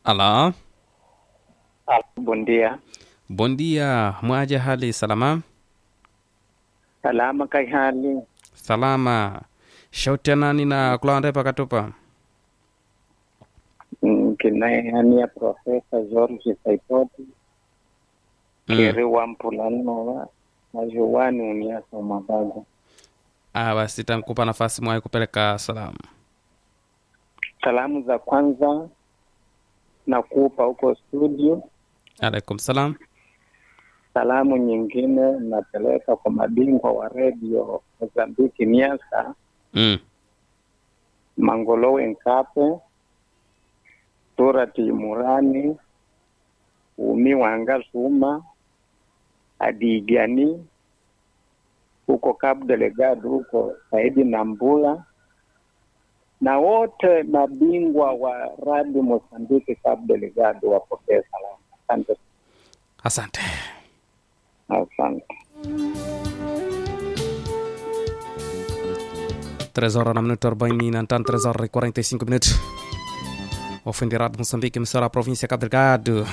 Alô? Alô, bom dia. Bom dia, mwaja hali salama? Salama kai hali. Salama. Shauti ya nani na kulawande pakatupa? Mm, Kinayehania Profesa George Saitoti Mm. kiri wa mpulanova majuwani uniasa mabaga. Ah, basi tankupa nafasi mwai kupeleka salamu. Salamu za kwanza nakupa huko studio. Alaikum salam. Salamu nyingine napeleka kwa mabingwa wa redio Mozambiki Niasa, Mm. Mangolowe Nkape, Surati Murani, Umi Wanga Suma, Adigani huko Cabo Delgado huko Saidi Nambula na wote mabingwa wa radi Mozambiki Cabo Delgado wapokee salamu. Asante, Asante. asante. 3 horas na minuto 40 na tanto 3 horas e 45 minutos. Ofenderado de Moçambique, emissora da província de Cabo Delgado.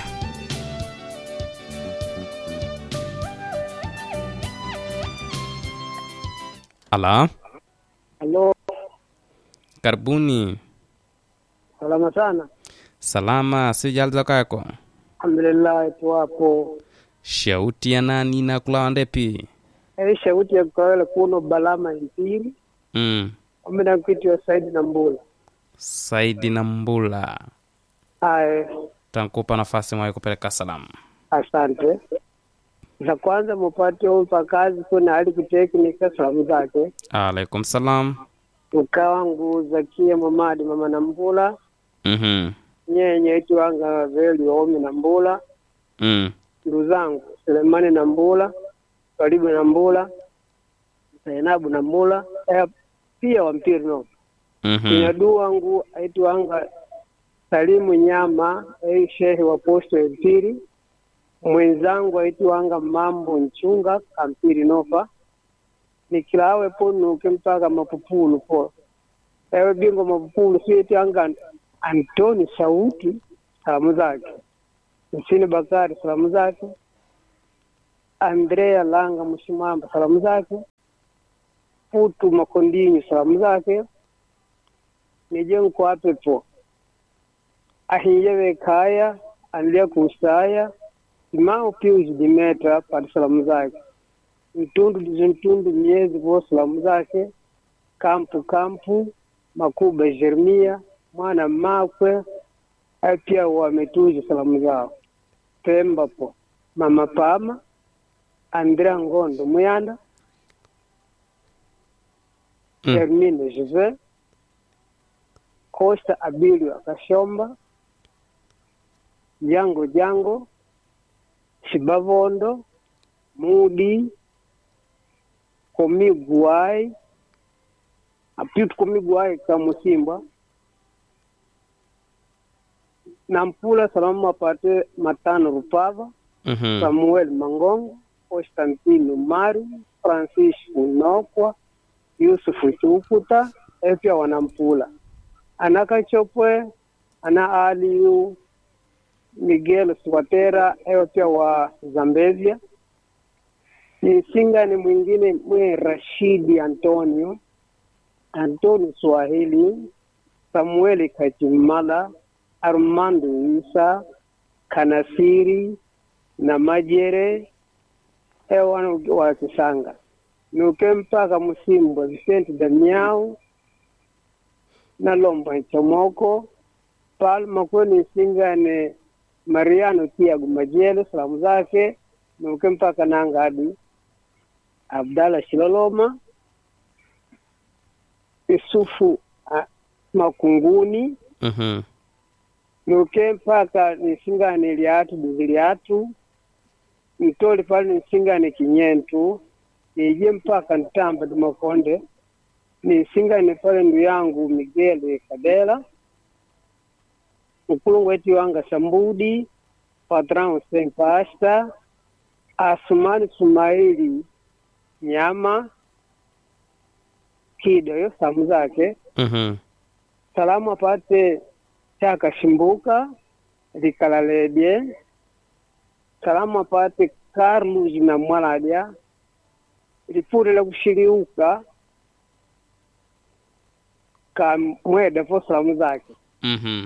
Alô? Halo, Karibuni. salama sana. Salama, sijali za kako. Alhamdulillah, tuwapo. Shauti ya nani na kulawa ndepi? Hii shauti ya kawele kuno balama impiri Mm. omena kwiti wa Saidi na Mbula. Saidi na Mbula. Aye, Tankupa nafasi mwai kupeleka salamu. asante. Za kwanza mupate umpa kazi kuna hali kuteknika salamu zake Alaikum salam. ukawangu Zakia Mamadi mama na Mbula Mhm. nyenye iti wanga veli waomi na Mbula Mm. ndugu zangu Selemani na Mbula Karibu na Mbula Zainabu na Mbula eh, pia wampiri no Mhm. Kinyadu wangu aitwanga Salimu Nyama ei shehe wa posto ya mpiri mwenzangu aitwanga Mambo Nchunga kampiri nofa nikilawe ponuke mpaka mapupulu po ewe bingo mapupulu sietwanga Antoni Sauti salamu zake Msini Bakari salamu zake Andrea Langa Mshimamba salamu zake Putu Makondinyi salamu zake nije nkwapepo ahiyewe kaya anlia kusaya imao pius dimeta pati salamu zake mtundu dizo mtundu miezi vo salamu zake kampu kampu makuba jeremia mwana makwe ai pia wametuzi salamu zao pemba po mama pama andrea ngondo muyanda Mm. Hermine Jose Costa Abilio Akashomba Jango Jango Shibavondo Mudi Komiguai Apitu Komiguai Kamusimba Nampula salamu apate matano Rupava Mhm. Samuel Mangongo, Constantino Mari, Francis Unokwa, Yusufu Chukuta, e pia wanampula anakachopwe ana aliu Miguel Swatera eyo pia wa Zambezia nisingani mwingine mwe Rashidi Antonio Antonio Swahili Samueli Kachimala Armando Isa Kanasiri na Majere ewana wa Kisanga nuke mpaka Musimbwa Vicente Damiao na Lomba Nchomoko Palma kweni singane Mariano Tiago Majele salamu zake nuke mpaka Nangadi Abdalla Shiloloma Isufu ah, Makunguni Mhm. nuke mpaka nisingane liatu duzi liatu ntoli pale nisingane kinyentu nije mpaka ntamba dimakonde nisingane pale ndu yangu Miguel Kadela ukulungu wetu wanga Sambudi Patran Hussein Pasta Asumani Sumaili Nyama Kido yo samu zake Mhm. salamu apate chaka shimbuka likalalebye salamu apate Carlos na Mwaladya lipule la kushiriuka kamwede fo salamu zake Mhm.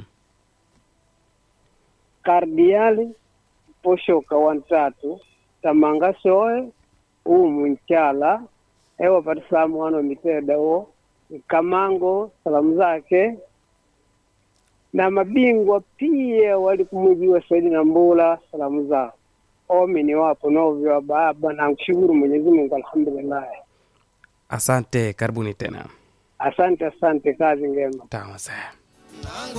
kardiali poshoka wantatu tamanga soe umu nchala ewa pati salamu wano miteda wo kamango salamu zake na mabingwa pia wali kumwijiwa Saidi na Mbula salamu zao omini wapo novyo baba na kushukuru Mwenyezi Mungu alhamdulillah asante karibuni tena asante asante kazi ngema tawa sana